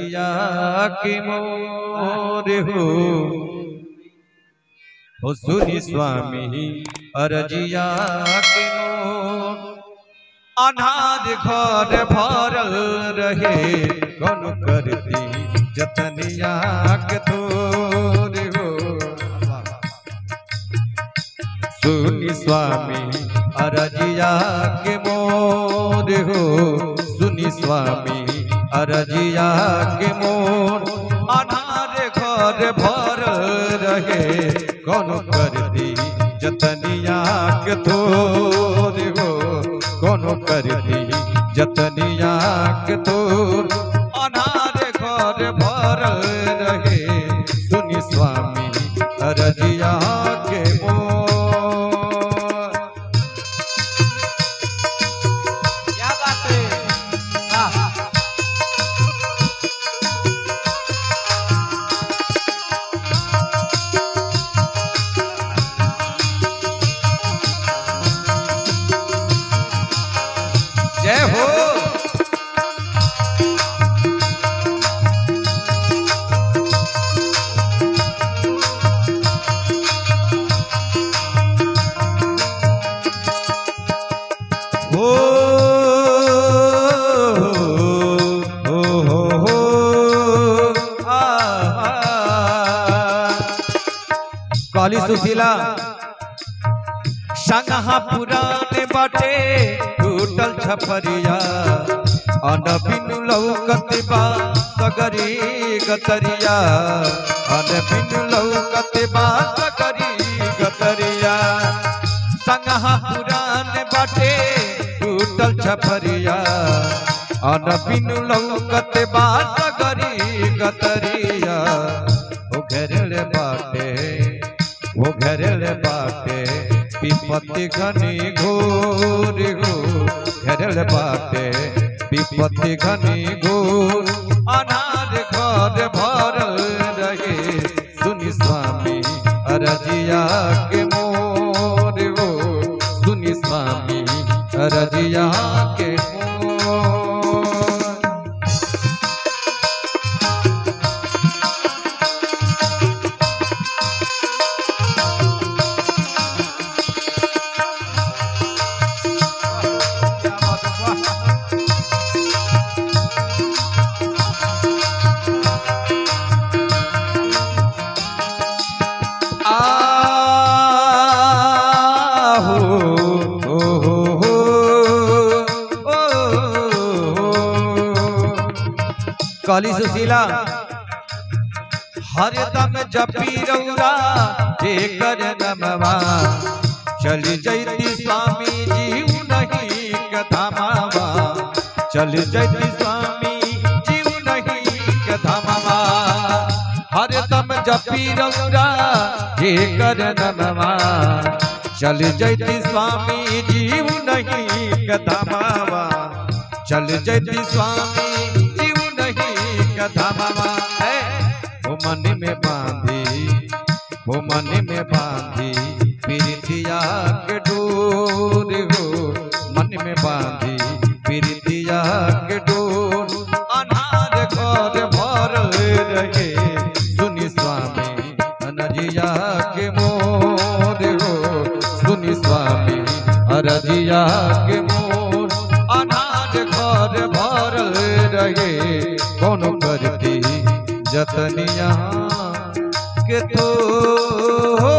अरजिया के मोर हो हो सुनी स्वामी अरजिया के मोर अनाज घर भरल रहे कौन करती जतनिया के तोर हो सुनी स्वामी अरजिया के मोर हो सुनी स्वामी अरजिया के मोर अनार घर भर रहे कौन कर दी जतनिया के तोर हो कौन कर दी जतनिया के तोर अनार घर भर रहे सुनी स्वामी अरजिया के मोर क्या बात है आह, जय हो हो हो हो हो आ, आ, काली सुशीला संगहा पुराने बाटे टूटल छपरिया अनबिन लौकत बा सगरी गतरिया अनबिन लौकत बा सगरी गतरिया संगहा पुराने बाटे टूटल छपरिया अनबिन लौकत बा सगरी गतरिया ओ घेरले बाटे वो घेरले बाटे विपत्ति घनी घोर हो घेरल बाटे विपत्ति घनी घोर अनाज घर भरल रहे सुनी स्वामी अरजिया के मोर हो सुनी स्वामी अरजिया के मोर क्या बात है वाह आहो हो हो हो ओ काली सुशीला हरदम जपी रौरा जेकर नमवा चल जैती स्वामी जीव नहीं कथामावा चल जैती स्वामी जीव नहीं कथामावा हरदम जपी रौरा जेकर नमवा चल जैती स्वामी जीव नहीं कथामावा चल जैती स्वामी जीव नहीं कथामावा है वो मन में बांधी वो मन में बांधी प्रीतिया के डोर हो मन में बांधी प्रीतिया के डोर अनार घर भर रहे सुनी स्वामी अनजिया के मोर हो सुनी स्वामी अरजिया के मोर अनाज घर भर रहे कौन करती जतनिया के तो